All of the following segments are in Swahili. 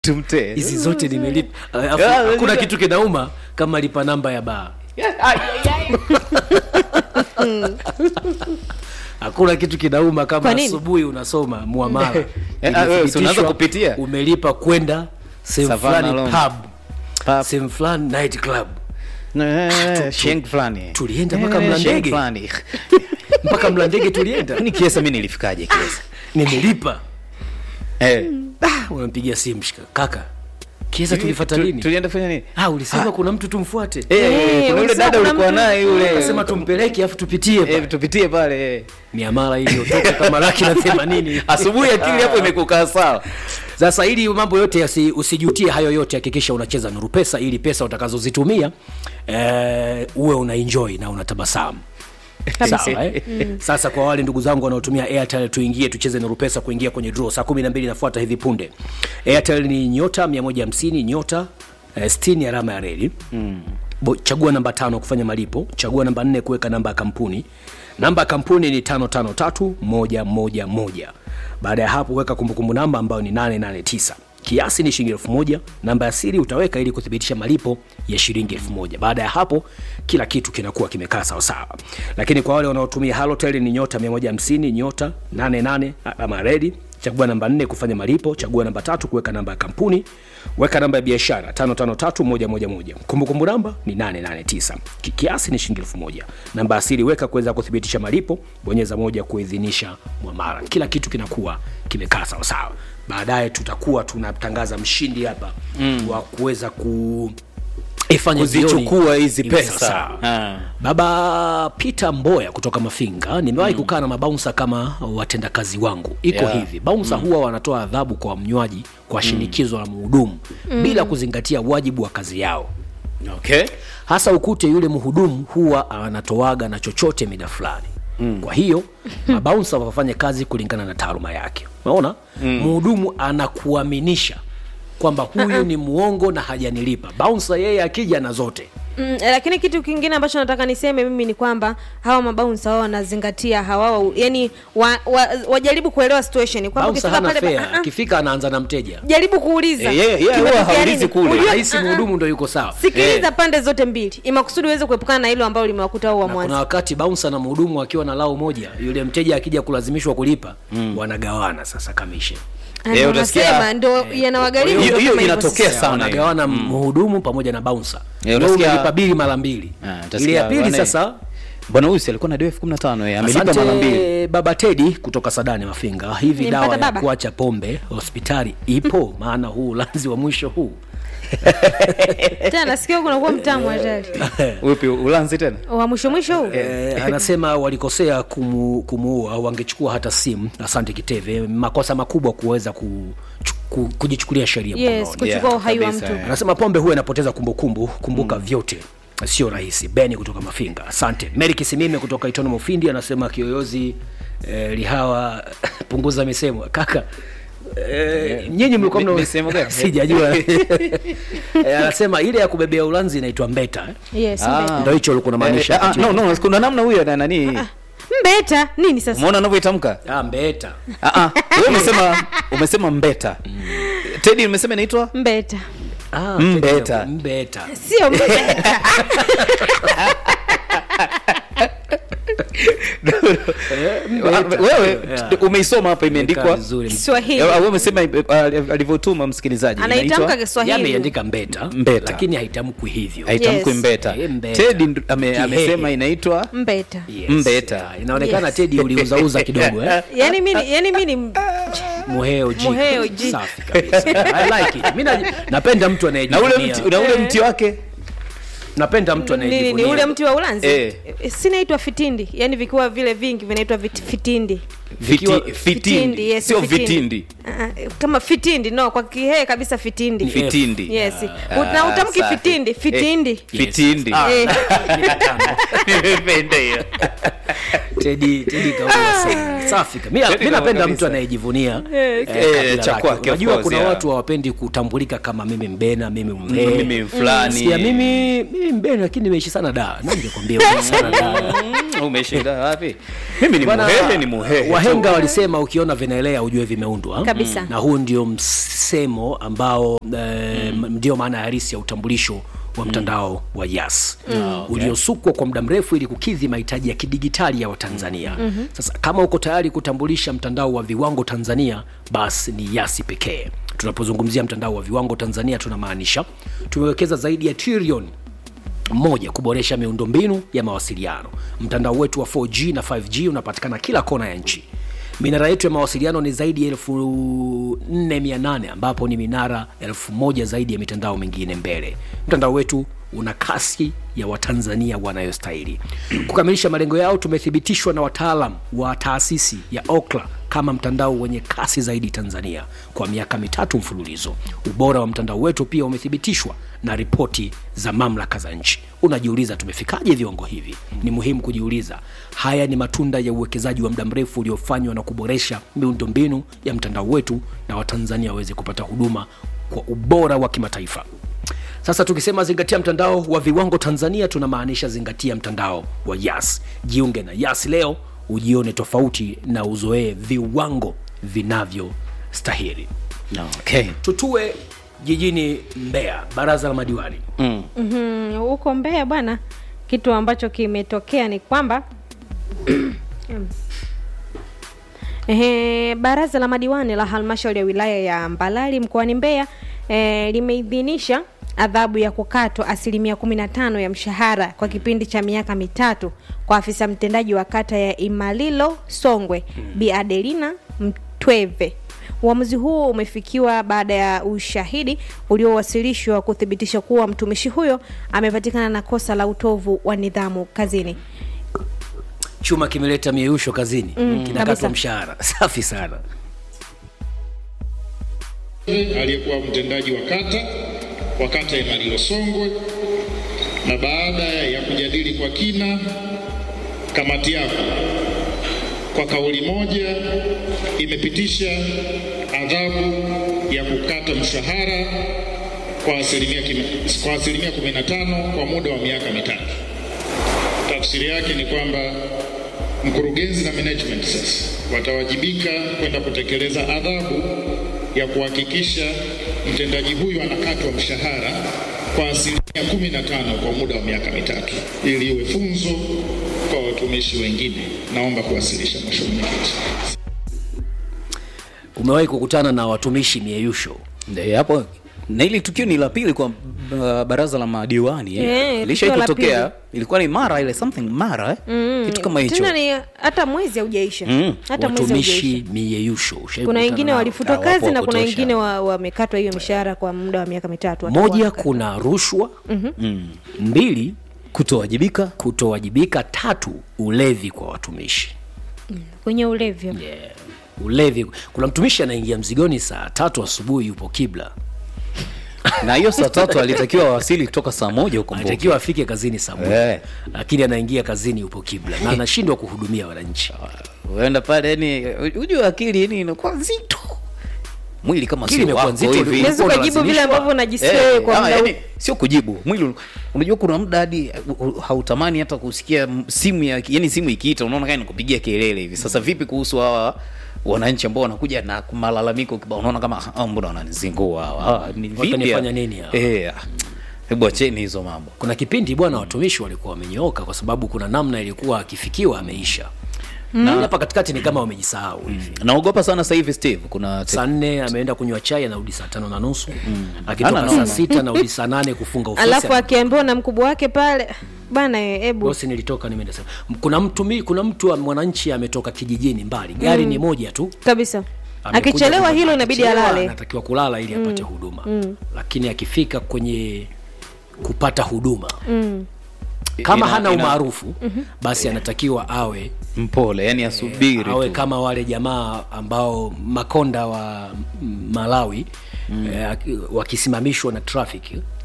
tumtee hizi zote nimelipa Alafu, Ah, hakuna unajua- kitu kinauma kama lipa namba ya baa hakuna kitu kinauma kama Kwa nini? asubuhi unasoma muamala Eh, ah, wewe, si unaanza Imethibitishwa kupitia? umelipa kwenda sehemu Savannah fulani Lounge. pub Pub. sehemu fulani night club Eh, sheng fulani tulienda mpaka Eh, Mlandege. sheng fulani. mpaka mlandege tulienda Kwani kiesa mi nilifikaje kiesa nimelipa Eh, Ah, unampigia simu shika kaka kiesa tulifata tu- lini tulienda fanya nini ah, ulisema kuna mtu tumfuate Eh, Eh, kuna yule ulisema dada kuna ulikuwa mtu- naye yule akasema tumpeleke afu tupitie pale. Eh, tupitie pale eh. miamala iliyotoka kama laki na themanini asubuhi akili hapo imekukaa sawa sasa ili mambo yote yasi, usijutie hayo yote hakikisha unacheza nuru pesa ili pesa utakazozitumia eh, uwe una enjoy na unatabasamu sawa eh? sasa kwa wale ndugu zangu wanaotumia airtel tuingie tucheze nuru pesa kuingia kwenye draw saa kumi na mbili inafuata hivi punde airtel ni nyota 150 nyota eh, 60 alama ya reli mm. Bo, chagua namba tano kufanya malipo chagua namba nne kuweka namba ya kampuni namba ya kampuni ni tano tano tatu moja moja moja baada ya hapo weka kumbukumbu namba ambayo ni 889 kiasi ni shilingi elfu moja namba ya siri utaweka ili kuthibitisha malipo ya shilingi elfu moja baada ya hapo kila kitu kinakuwa kimekaa sawasawa lakini kwa wale wanaotumia halotel ni nyota 150 nyota 88 ama redi chagua namba nne kufanya malipo chagua namba tatu kuweka namba ya kampuni weka namba ya biashara 553111 kumbukumbu namba ni 889 Ki- kiasi ni shilingi elfu moja namba asili weka kuweza kuthibitisha malipo bonyeza moja kuidhinisha mwamara kila kitu kinakuwa kimekaa sawasawa baadaye tutakuwa tunatangaza mshindi hapa mm. wa kuweza ku ifanye Kuzichukua jioni hizi iwe pesa. sawasawa. Ah. baba peter mboya kutoka mafinga nimewahi mm. kukaa na mabaunsa kama watendakazi wangu iko Yeah. hivi baunsa mm. huwa wanatoa adhabu kwa mnywaji kwa shinikizo la mhudumu mm. bila kuzingatia wajibu wa kazi yao okay hasa ukute yule mhudumu huwa anatoaga na chochote mida fulani mm. kwa hiyo mabaunsa wafanye kazi kulingana na taaluma yake unaona mhudumu anakuaminisha kwamba huyu ni muongo na hajanilipa baunsa yeye akija na zote Mm, lakini kitu kingine ambacho nataka niseme mimi ni kwamba hawa mabaunsa wao wanazingatia hawa yani wa, wa, wajaribu kuelewa situation kwamba baunsa ukifika hana pale fea ah, ah, akifika anaanza na mteja jaribu kuuliza Eh, yeye- yeye Kimetokea huwa haulizi nini? kule. Ujue- rahisi ah, ah. mhudumu ndo yuko sawa sikiliza pande zote mbili imakusudi uweze kuepukana na hilo ambalo limewakuta au wa na kuna mwanzo wakati baunsa na mhudumu akiwa na lao moja yule mteja akija kulazimishwa kulipa mm. wanagawana sasa kamishe Ah, Eh, ndo utasikia- nasema, ndo yanawagharimu Hiyo- ndo hiyo kama hivyo inatokea sasa. sana. wanagawana mhudumu pamoja na baunsa Eh, Wewe utasikia- umelipa bili mara mbili Ah, ile utasikia ya pili bwana, sasa bwana huyu si alikuwa na deo elfu kumi na tano eh, amelipa mara mbili asante baba tedi kutoka sadani mafinga hivi Nimpata dawa ya baba? kuacha pombe hospitali ipo maana huu ulanzi wa mwisho huu tena nasikia huku unakuwa mtamu hatari upi ulanzi tena wa mwisho mwisho huu Eh, anasema walikosea kumu, kumuua wangechukua hata simu asante kiteve makosa makubwa kuweza ku, ku, kujichukulia sheria yes mkononi kuchukua Yeah, uhai wa kabisa, mtu eh. anasema pombe huwa inapoteza kumbukumbu kumbuka mm. vyote sio rahisi beni kutoka mafinga asante meri kisimime kutoka itono mufindi anasema kiyoyozi eh, lihawa punguza misemo kaka Eh, nyinyi mlikuwa Mi- mna- misemo gani? sijajua Eh, anasema ile ya kubebea ulanzi inaitwa mbeta eh? yes Ah. mbeta. ndo hicho ulikuwa unamaanisha Eh, ah, no, no, kuna namna huyo na nani mbeta nini sasa umeona anavyoitamka ah, mbeta Ah, ah, wewe umesema umesema mbeta tedi umesema inaitwa mbeta ah, Mbeta. mbeta sio mbeta wewe Yeah. umeisoma hapa imeandikwa Imekaa vizuri. kiswahili Eh, wewe umesema eh, alivyotuma msikilizaji anaitamka inaitwa- kiswahili yameiandika mbeta, Mbeta. lakini haitamkwi hivyo haitamkwi Yes. mbeta Eh, mbeta. tedi ndo- ame- Kihehe. amesema inaitwa mbeta Yes, Mbeta. yeah. inaonekana Yes. tedi uliuzauza kidogo eh? yani mi ni- yani mi ni muheo ji Muheo ji. safi kabisa I like it. Mimi na- napenda mtu na ule anayejivunia mti, na ule mti wake napenda mtu nini ni anayejivunia ule mti wa ulanzi Eh. Eh, sinaitwa fitindi yani vikiwa vile vingi vinaitwa vit- fitindi Vikiwa- Fiti- fitindi yes, sio vitindi Ah, ah, kama fitindi no kwa kihee kabisa fitindi Ni fitindi yes Ah, na utamki safi. fitindi fitindi Eh, fitindi Ah. Eh. nimependa hiyo tedi tedi kaua sana safi mi mi Teddy napenda kabisa. mtu anayejivunia Yes. eh, Eh, kabila cha lake. kwake, of unajua course, kuna yeah. watu hawapendi kutambulika kama mimi mbena mimi mhe mimi fulani Sikia, mimi mimi mbena lakini nimeishi sana da nangekwambia umeishi sana da Mm, umeshinda wapi mimi ni Bwana, muhehe ni muhehe wahenga walisema ukiona vinaelea ujue vimeundwa Kabisa. na huu ndio msemo ambao eh, mm. ndio maana halisi ya utambulisho wa mtandao wa yas mm. uliosukwa kwa muda mrefu ili kukidhi mahitaji ya kidigitali ya watanzania mm-hmm. sasa kama uko tayari kutambulisha mtandao wa viwango tanzania basi ni yasi pekee tunapozungumzia mtandao wa viwango tanzania tunamaanisha tumewekeza zaidi ya trilioni moja kuboresha miundombinu ya mawasiliano mtandao wetu wa 4g na 5g unapatikana kila kona ya nchi minara yetu ya mawasiliano ni zaidi ya elfu 4800 ambapo ni minara elfu moja zaidi ya mitandao mingine mbele mtandao wetu una kasi ya watanzania wanayostahili kukamilisha malengo yao tumethibitishwa na wataalam wa taasisi ya okla kama mtandao wenye kasi zaidi tanzania kwa miaka mitatu mfululizo ubora wa mtandao wetu pia umethibitishwa na ripoti za mamlaka za nchi unajiuliza tumefikaje viwango hivi ni muhimu kujiuliza haya ni matunda ya uwekezaji wa muda mrefu uliofanywa na kuboresha miundombinu ya mtandao wetu na watanzania waweze kupata huduma kwa ubora wa kimataifa sasa tukisema zingatia mtandao wa viwango tanzania tunamaanisha zingatia mtandao wa yas jiunge na yas leo ujione tofauti na uzoee viwango vinavyostahili okay. tutue jijini mbeya baraza la madiwani mm. Mhm, huko Mbeya bwana, kitu ambacho kimetokea ni kwamba Ehe, baraza la madiwani la halmashauri ya wilaya ya Mbalali mkoani Mbeya e, limeidhinisha adhabu ya kukatwa asilimia 15 ya mshahara kwa kipindi cha miaka mitatu kwa afisa mtendaji wa kata ya Imalilo Songwe Bi Adelina Mtweve. Uamuzi huo umefikiwa baada ya ushahidi uliowasilishwa kuthibitisha kuwa mtumishi huyo amepatikana na kosa la utovu wa nidhamu kazini. chuma kimeleta mieyusho kazini mm, kabisa. kinakatwa mshahara safi sana aliyekuwa mtendaji wa kata wa kata ya Imalilo Songwe, na baada ya kujadili kwa kina, kamati yako kwa kauli moja imepitisha adhabu ya kukata mshahara kwa asilimia kime- kwa asilimia 15 kwa muda wa miaka mitatu. Tafsiri yake ni kwamba mkurugenzi na management sasa watawajibika kwenda kutekeleza adhabu ya kuhakikisha mtendaji huyu anakatwa mshahara kwa asilimia 15 kwa muda wa miaka mitatu ili iwe funzo kwa watumishi wengine. Naomba kuwasilisha, Mheshimiwa Mwenyekiti. umewahi kukutana na watumishi mieyusho Ndio, hapo na hili tukio ni la pili kwa uh, baraza la madiwani eh. Eh, Lishai tukio la kutokea pili. ilikuwa ni mara ile something mara eh? kitu kama hicho Tena ni hata mwezi haujaisha. Mm. Hata mwezi haujaisha. watumishi mieyusho Ushawahi kuna kukutana wengine nao? walifutwa Ah, wapo kazi wa na kuna kutosha. wengine wa- wamekatwa hiyo mishahara kwa muda wa miaka mitatu watakuwa moja wanakatwa. kuna rushwa mm. mbili kutowajibika kutowajibika tatu ulevi kwa watumishi kwenye ulevi yeah. ulevi kuna mtumishi anaingia mzigoni saa tatu asubuhi yupo kibla na hiyo saa tatu alitakiwa wasili kutoka saa moja huko Mbogo. anatakiwa afike kazini saa moja Eh. lakini anaingia kazini yupo kibla na anashindwa kuhudumia wananchi uenda pale yani ujue akili yani inakuwa nzito mwili kama Akili sio imekuwa wako nzito, hivi ulikuwa Unaweza ukajibu vile unalazimishwa. ambavyo unajisikia Eh, wewe kwa ah, muda yani, huu. sio kujibu mwili unajua kuna muda hadi uh, uh, hautamani hata kusikia m- simu ya yani simu ikiita unaona kama inakupigia kelele hivi sasa vipi kuhusu hawa wananchi ambao wanakuja na malalamiko kibao unaona kama ah, mbona wananizingua hawa Ah, ni vipi Watanifanya ya- nini hawa? eh ah, hebu acheni hizo mambo kuna kipindi bwana watumishi walikuwa wamenyooka kwa sababu kuna namna ilikuwa akifikiwa ameisha na hapa katikati ni kama wamejisahau hivi naogopa sana sasa hivi steve kuna te- saa nne ameenda kunywa chai anarudi saa tano na nusu akitoka Hana saa noma. sita anarudi saa nane kufunga ofisi alafu akiambiwa na mkubwa wake pale bana hebu bosi nilitoka nimeenda sema kuna mtu mi, kuna mtu mwananchi ametoka kijijini mbali gari ni moja tu kabisa Amekuja akichelewa huduma. hilo inabidi Akichelewa, alale anatakiwa kulala ili apate huduma lakini akifika kwenye kupata huduma kama ina- hana ina- umaarufu basi anatakiwa awe mpole yani asubiri awe tu kama wale jamaa ambao makonda wa Malawi mm. eh, aki- wakisimamishwa na traffic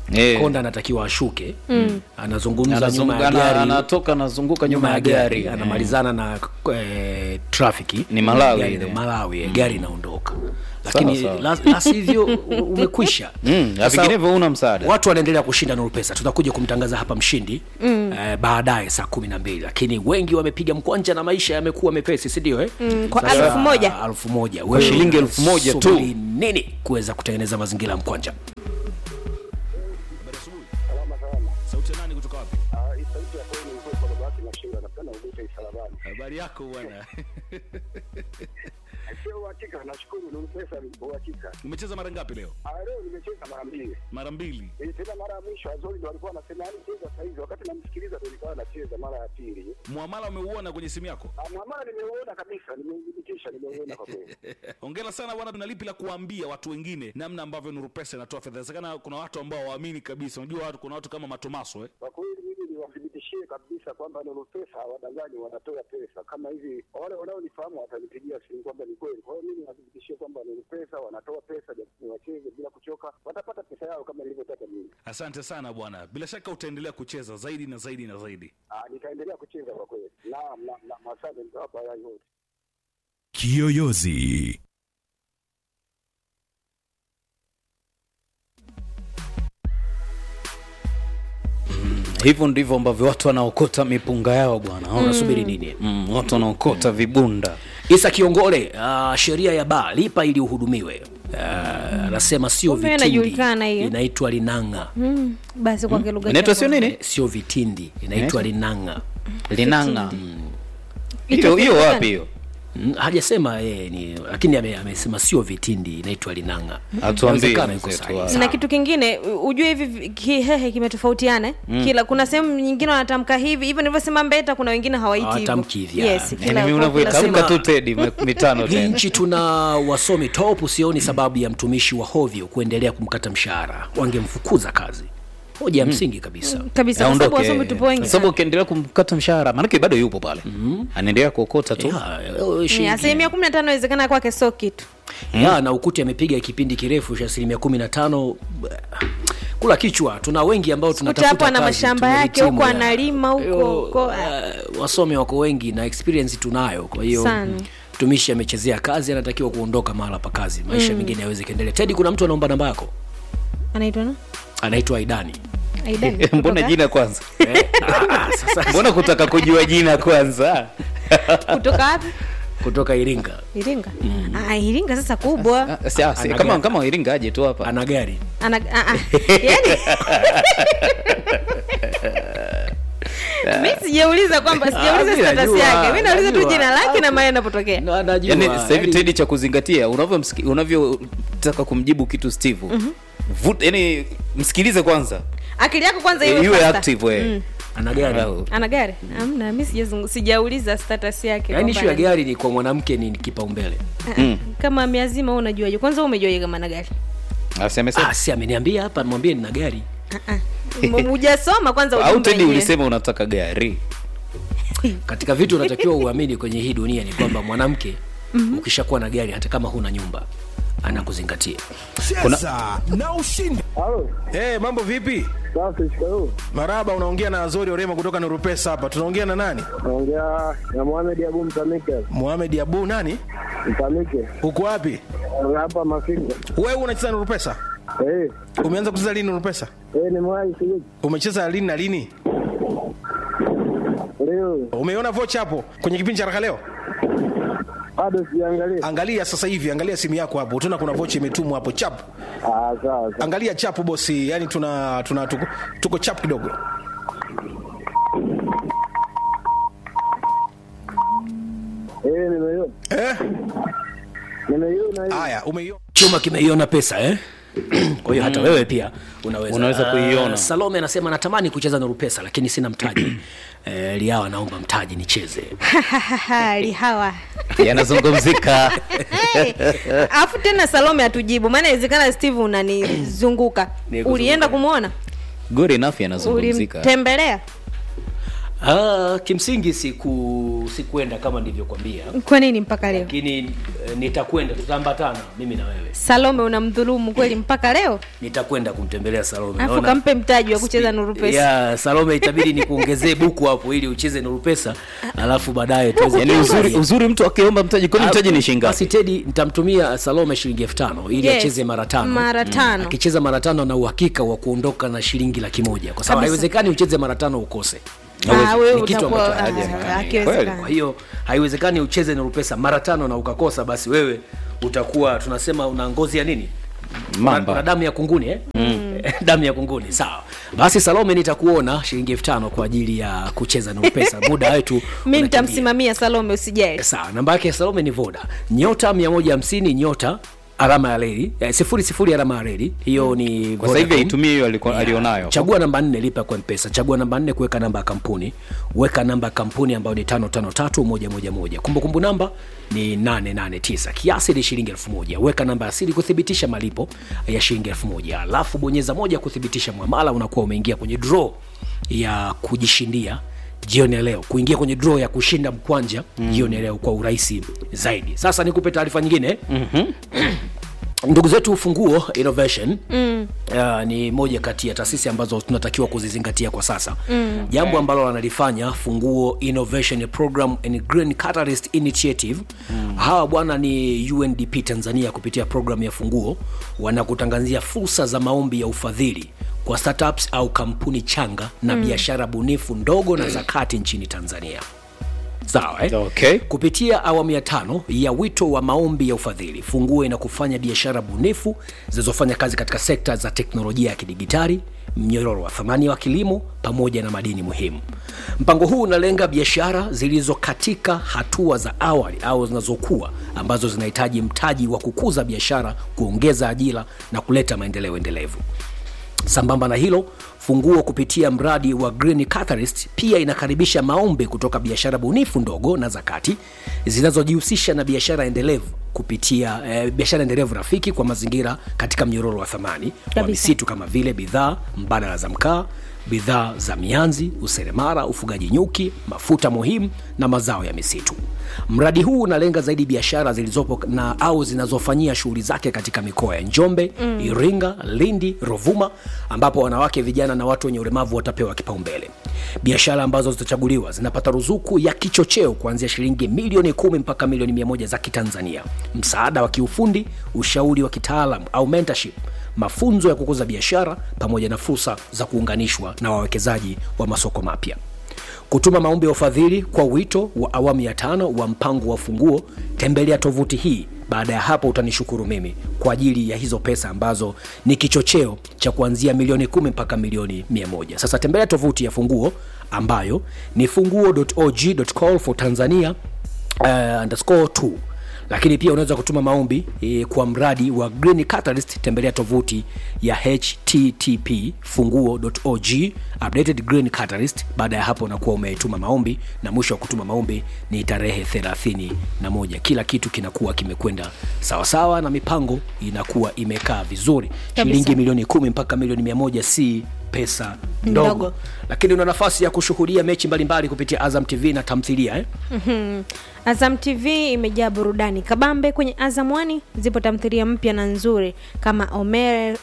Eh. konda anatakiwa ashuke anazungumza nyuma Anazungu- ya ana- gari anatoka anazunguka nyuma ya gari anamalizana na eh, trafiki Ni Malawi gari, ile. Malawi eh, gari inaondoka lakini sawa. la- la sivyo u- umekwisha Mm, Sasa, vinginevyo una msaada watu wanaendelea kushinda nuru pesa tutakuja kumtangaza hapa mshindi mm. eh, baadaye saa kumi na mbili lakini wengi wamepiga mkwanja na maisha yamekuwa mepesi sindio eh? Mm, kwa Sasa, elfu moja. elfu moja Kwa shilingi elfu moja tu. Subiri nini kuweza kutengeneza mazingira ya mkwanja Sauti ya nani kutoka wapi? hii sauti ya kweli ilikuwa kwa baba yake Mashinga, napenda ugute isalabani. Habari yako bwana. Sio uhakika, nashukuru ni pesa ni uhakika. Umecheza mara ngapi leo? Ah, leo nimecheza mara mbili. Mara mbili. Eh, tena mara ya mwisho Azori ndo alikuwa anasema yani cheza saa hizi, wakati namsikiliza ndo nilikuwa nacheza mara ya pili. Muamala umeuona kwenye simu yako? Ah, Mwamala nimeuona kabisa, nimeudhibitisha, nimeuona kwa kweli. Hongera sana bwana, tuna lipi la kuambia watu wengine namna ambavyo Nuru Pesa inatoa fedha. Inawezekana kuna watu ambao waamini kabisa. Unajua watu kuna watu kama Matomaso eh. Kwa kweli mimi niwathibitishie kabisa kwamba Nuru Pesa hawadanganyi, wanatoa pesa kama hivi. Wale wanaonifahamu watanipigia simu kwamba ni kweli. Kwa hiyo mimi niwathibitishie kwamba Nuru Pesa wanatoa pesa, japo wacheze bila kuchoka, watapata pesa yao kama nilivyotaka mimi. Asante sana bwana, bila shaka utaendelea kucheza zaidi na zaidi na zaidi. Ah, nitaendelea kucheza kwa kweli. Naam, naam, naam, asante, nitawapa haya yote. Kiyoyozi. hivyo ndivyo ambavyo watu wanaokota mipunga yao bwana unasubiri nini mm, watu wanaokota vibunda isa kiongole uh, sheria ya baa lipa ili uhudumiwe Ah, anasema sio Kumbe vitindi inajulikana hiyo. inaitwa linanga Mm, basi kwa kilugha inaitwa chako. sio nini Eh, sio vitindi inaitwa linanga linanga Hicho hiyo hiyo kitu wapi gani? hiyo Mm, hajasema yeye ni lakini ame- amesema sio vitindi inaitwa linanga Atuambie Inawezekana yuko mwenzetu sahihi. wa- na kitu kingine u- ujue hivi vi- kihehe kimetofautiana eh? kila kuna sehemu nyingine wanatamka hivi hivyo nilivyosema mbeta kuna wengine hawaiti Hawatamki hivi, hivyo. ah. yes, yani kila- mimi kwa kila unavyoitamka sehemu. tu tedi me- mitano hii tena nchi tuna wasomi top sioni sababu ya mtumishi wa hovyo kuendelea kumkata mshahara wangemfukuza kazi hoja ya msingi kabisa kabisa kwa sababu wasomi tupo wengi Kwa sababu ukiendelea kumkata mshahara maanake bado yupo pale anaendelea kuokota tu Ya, eh, Ni shilingi- asilimia kumi na tano inawezekana kwake sio kitu ya na ukuti amepiga kipindi kirefu cha asilimia kumi na tano kula kichwa tuna wengi ambao kuta tunatafuta hapo ana kazi, mashamba yake tumehitimu huko ya- analima huko Yo, huko eh, wasomi wako wengi na experience tunayo kwa hiyo Sana. mtumishi amechezea kazi anatakiwa kuondoka mahala pa kazi maisha mengine yaweze kuendelea tedi kuna mtu anaomba namba yako anaitwa na anaitwa aidani Aidan, mbona kutoka- jina kwanza eh, ah, ah, sasa mbona kutaka kujua jina kwanza kutoka wapi kutoka iringa iringa ah, iringa sasa kubwa Ah, si- ah, si- Ana kama gari. kama iringa aje tu hapa ana gari ana ah, ah. yani mi sijauliza kwamba Ah, sijauliza mi status najua, yake mi nauliza tu najua. jina lake na mahali anapotokea Na- najua, yani sasa hivi yani- tedi cha kuzingatia unavyomsiki- unavyotaka kumjibu kitu steve Vut, yani msikilize kwanza akili yako kwanza Eh, iwe iwe faster. active we Mm. ana gari Well, ana gari amna mi sijazungu- sijauliza status yake yaani kwamba ishu ya ana- gari ni kwa mwanamke ni kipaumbele mm. kama miazima wewe unajuaje kwanza wewe umejuaje kama ana gari Asi amesema ah, si ameniambia hapa mwambie nina gari M- hujasoma kwanza au ujumbe tedi wenyewe. ulisema unataka gari katika vitu unatakiwa uamini kwenye hii dunia ni kwamba mwanamke ukishakuwa na gari hata kama huna nyumba anakuzingatia Cheza na ushindi. Halo, Hey, mambo vipi? safi, shikamoo. Maraba, unaongea na Azori Orema kutoka Nuru Pesa hapa. Tunaongea na nani? Naongea na Mohamed Abu Mtamike. Mohamed Abu nani? Mtamike. Uko wapi? Hapa Mafinga. Wewe unacheza Nuru Pesa? Eh, Umeanza kucheza lini Nuru Pesa? eh, nimewahi sijui. Umecheza lini na lini? Leo Umeona vocha hapo kwenye kipindi cha Raka leo? bado sijaangalia. Angalia sasa hivi, angalia simu yako hapo. Utaona kuna vocha imetumwa hapo chap. Ah, sawa sawa. Angalia chapu bosi, yani tuna tuna tuko, tuko chap kidogo. Eh, nimeiona. Eh? Nimeiona hiyo. Haya, umeiona. chuma kimeiona pesa eh? kwa hiyo hata wewe pia unaweza, Unaweza Ah, kuiona. salome anasema natamani kucheza nuru pesa lakini sina mtaji eh, liawa naomba mtaji nicheze lihawa yanazungumzika Hey, alafu tena salome atujibu maana inawezekana steve unanizunguka Nikuzunguka. ulienda kumwona good enough yanazungumzika ulimtembelea Ah, kimsingi siku sikuenda kama nilivyokwambia kwa nini mpaka leo lakini eh, nitakwenda tutaambatana mimi na wewe salome unamdhulumu kweli mpaka leo nitakwenda kumtembelea salome alafu Naona- kampe mtaji wa kucheza nuru pesa ya salome itabidi nikuongezee buku hapo ili ucheze nuru pesa alafu baadaye tuweze yani uzuri, kuangalia. uzuri mtu akiomba mtaji kwani mtaji ni shilingi basi ngapi tedi nitamtumia salome shilingi elfu tano ili Yes, acheze mara tano mara tano. akicheza mara tano na uhakika wa kuondoka na shilingi laki moja kwa sababu Kabisa. haiwezekani ucheze mara tano ukose Ah, wewe Ni kitu utakuwa ambacho ah, haiwezekani. hakiwezekani. kwa hiyo haiwezekani ucheze nuru pesa mara tano na ukakosa basi wewe utakuwa tunasema una ngozi ya nini Mamba. Una damu ya kunguni eh? mm. damu ya kunguni sawa basi salome nitakuona shilingi elfu tano kwa ajili ya kucheza nuru pesa muda wetu mi unakimbia. nitamsimamia salome usijali sawa namba yake ya salome ni voda nyota 150 nyota alama ya reli eh, sifuri sifuri alama ya reli hiyo ni kwa sasa hivi Vodacom. aitumie hiyo aliko- alionayo chagua namba nne lipa kwa mpesa chagua namba nne kuweka namba ya kampuni weka namba ya kampuni ambayo ni tano tano tatu moja moja moja kumbukumbu namba ni 889 kiasi ni shilingi elfu moja weka namba ya siri kuthibitisha malipo ya shilingi elfu moja alafu bonyeza moja kuthibitisha mwamala unakuwa umeingia kwenye draw ya kujishindia jioni ya leo kuingia kwenye draw ya kushinda mkwanja mm. jioni ya leo kwa urahisi zaidi sasa nikupe taarifa nyingine mm-hmm. ndugu zetu ufunguo innovation mm. uh, ni moja kati ya taasisi ambazo tunatakiwa kuzizingatia kwa sasa mm. jambo ambalo wanalifanya funguo innovation program and green catalyst initiative mm. hawa bwana ni undp tanzania kupitia programu ya funguo wanakutangazia fursa za maombi ya ufadhili kwa startups au kampuni changa na mm. biashara bunifu ndogo na za kati nchini tanzania sawa eh? Okay. kupitia awamu ya tano ya wito wa maombi ya ufadhili funguo inakufanya biashara bunifu zinazofanya kazi katika sekta za teknolojia ya kidigitali mnyororo wa thamani wa kilimo pamoja na madini muhimu mpango huu unalenga biashara zilizo katika hatua za awali au zinazokuwa ambazo zinahitaji mtaji wa kukuza biashara kuongeza ajira na kuleta maendeleo endelevu sambamba na hilo funguo kupitia mradi wa green catalyst pia inakaribisha maombi kutoka biashara bunifu ndogo na zakati zinazojihusisha na biashara endelevu kupitia eh, biashara endelevu rafiki kwa mazingira katika mnyororo wa thamani wa Kabisa. misitu kama vile bidhaa mbadala za mkaa bidhaa za mianzi useremara ufugaji nyuki mafuta muhimu na mazao ya misitu mradi huu unalenga zaidi biashara zilizopo na au zinazofanyia shughuli zake katika mikoa ya njombe mm. iringa lindi rovuma ambapo wanawake vijana na watu wenye ulemavu watapewa kipaumbele biashara ambazo zitachaguliwa zinapata ruzuku ya kichocheo kuanzia shilingi milioni kumi mpaka milioni mia moja za kitanzania msaada wa kiufundi ushauri wa kitaalam au mentorship mafunzo ya kukuza biashara pamoja na fursa za kuunganishwa na wawekezaji wa masoko mapya kutuma maombi ya ufadhili kwa wito wa awamu ya tano wa mpango wa funguo tembelea tovuti hii baada ya hapo utanishukuru mimi kwa ajili ya hizo pesa ambazo ni kichocheo cha kuanzia milioni kumi mpaka milioni mia moja sasa tembelea tovuti ya funguo ambayo ni funguo.og.call for tanzania uh, underscore 2 lakini pia unaweza kutuma maombi e, kwa mradi wa green catalyst tembelea tovuti ya http funguo.org updated green catalyst baada ya hapo unakuwa umetuma maombi na mwisho wa kutuma maombi ni tarehe 31 kila kitu kinakuwa kimekwenda sawasawa na mipango inakuwa imekaa vizuri shilingi milioni kumi mpaka milioni mia moja si pesa ndogo, Ndogo. lakini una nafasi ya kushuhudia mechi mbalimbali kupitia azam tv na tamthilia eh? Azam TV imejaa burudani kabambe. Kwenye Azam One zipo tamthilia mpya na nzuri kama Omer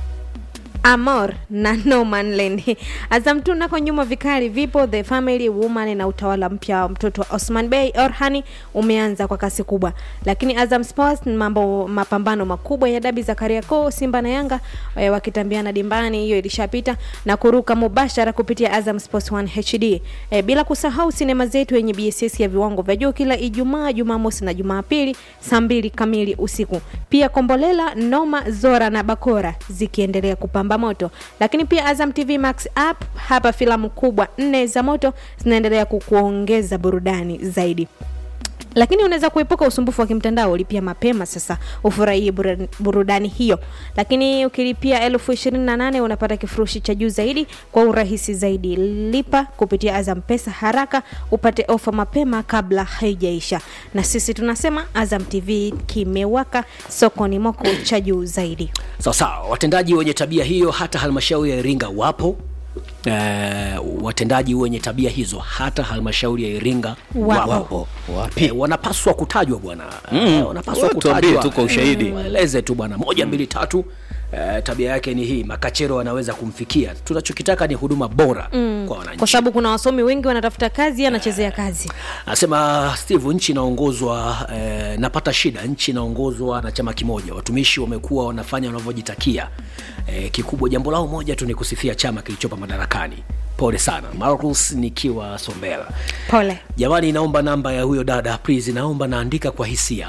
Amor na No Man Land. Azam tu nako nyuma vikali vipo The Family Woman na utawala mpya wa mtoto wa Osman Bey Orhani umeanza kwa kasi kubwa, lakini Azam Sports ni mambo mapambano makubwa ya dabi za Kariakoo, Simba na Yanga eh, wakitambiana dimbani, hiyo ilishapita na kuruka mubashara kupitia Azam Sports 1 HD eh, bila kusahau sinema zetu yenye BSS ya viwango vya juu kila Ijumaa, Jumamosi na Jumapili saa mbili kamili usiku. Pia Kombolela, Noma, Zora na Bakora zikiendelea kupamba moto, lakini pia Azam TV Max app, hapa filamu kubwa nne za moto zinaendelea kukuongeza burudani zaidi lakini unaweza kuepuka usumbufu wa kimtandao ulipia mapema sasa ufurahie bura- burudani hiyo lakini ukilipia elfu ishirini na nane unapata kifurushi cha juu zaidi kwa urahisi zaidi lipa kupitia azam pesa haraka upate ofa mapema kabla haijaisha na sisi tunasema azam tv kimewaka sokoni moko cha juu zaidi sawa sawa watendaji wenye tabia hiyo hata halmashauri ya iringa wapo eh, watendaji wenye tabia hizo hata halmashauri ya iringa Wapo. wapo Wapi? Eh, wanapaswa kutajwa bwana eh, wanapaswa Wewe tuambie kutajwa tu kwa ushahidi. Eh, waeleze tu bwana moja mbili tatu eh, tabia yake ni hii makachero wanaweza kumfikia tunachokitaka ni huduma bora kwa wananchi kwa sababu kuna wasomi wengi wanatafuta kazi yeye anachezea kazi anasema steve nchi inaongozwa eh, napata shida nchi inaongozwa na chama kimoja watumishi wamekuwa wanafanya wanavyojitakia eh, kikubwa jambo lao moja tu ni kusifia chama kilichopa madarakani pole sana marcus nikiwa sombela pole jamani naomba namba ya huyo dada please naomba naandika kwa hisia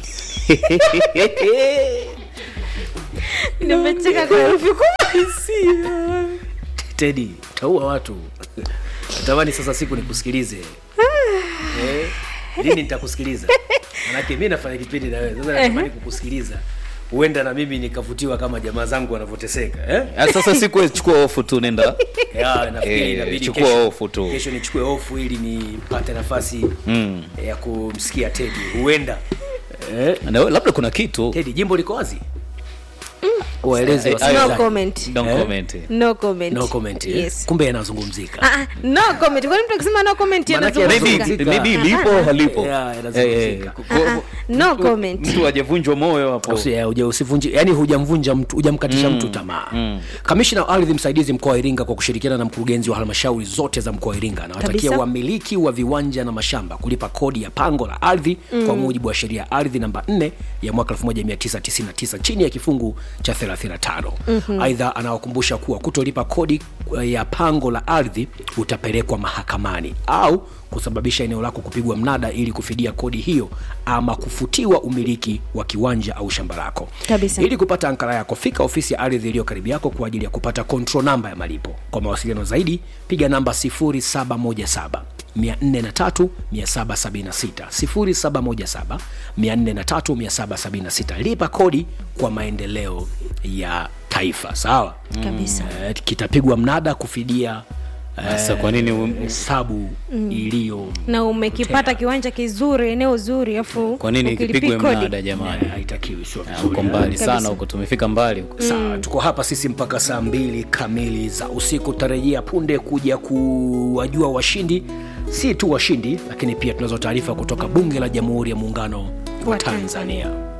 nimecheka kwa herufi kubwa tedi taua watu natamani sasa siku nikusikilize eh, lini nitakusikiliza manake mi nafanya kipindi na wewe sasa natamani kukusikiliza huenda na mimi nikavutiwa kama jamaa zangu wanavyoteseka eh? Ah, sasa siku wewe chukua ofu tu nenda ya nafikiri Eh, inabidi chukua kesho- hofu tu. kesho nichukue hofu ili nipate nafasi Mm. ya kumsikia tedi huenda eh, Na labda kuna kitu tedi jimbo liko wazi waeleze Eh, wasikilizaji. no comment Don't Eh? comment. no comment no comment eh? yes kumbe yanazungumzika Ah, ah, no comment kwani mtu akisema no comment Manake yanazungumzika yanazungumzika. maybe maybe lipo halipo Yeah, inazungumzika. Eh, eh, kwa- no comment mtu hajavunjwa moyo hapo Usi- eh, uja- usivunji yani hujamvunja mtu hujamkatisha mtu tamaa kamishna wa ardhi msaidizi mkoa wa iringa kwa kushirikiana na mkurugenzi wa halmashauri zote za mkoa wa iringa anawatakia Kabisa. wamiliki wa viwanja na mashamba kulipa kodi ya pango la ardhi kwa mujibu wa sheria ya ardhi namba 4 ya mwaka 1999 chini ya kifungu cha 35 aidha anawakumbusha kuwa kutolipa kodi eh, ya pango la ardhi utapelekwa mahakamani au kusababisha eneo lako kupigwa mnada ili kufidia kodi hiyo ama kufutiwa umiliki wa kiwanja au shamba lako Kabisa. ili kupata ankara yako fika ofisi ya ardhi iliyo karibu yako kwa ajili ya kupata control namba ya malipo kwa mawasiliano zaidi piga namba 0717 403 776 0717 403 776 lipa kodi kwa maendeleo ya taifa sawa kabisa eh, kitapigwa mnada kufidia Sasa kwa nini um- hesabu iliyo na umekipata kiwanja kizuri eneo zuri afu kwa nini ukilipi kipigwe kodi. mnada jamani haitakiwi sio Ah, vizuri uko mbali Kabisa. sana huko tumefika mbali huko sawa tuko hapa sisi mpaka saa mbili kamili za usiku tarejea punde kuja kuwajua washindi si tu washindi lakini pia tunazo taarifa kutoka bunge la jamhuri ya muungano wa Wa tanzania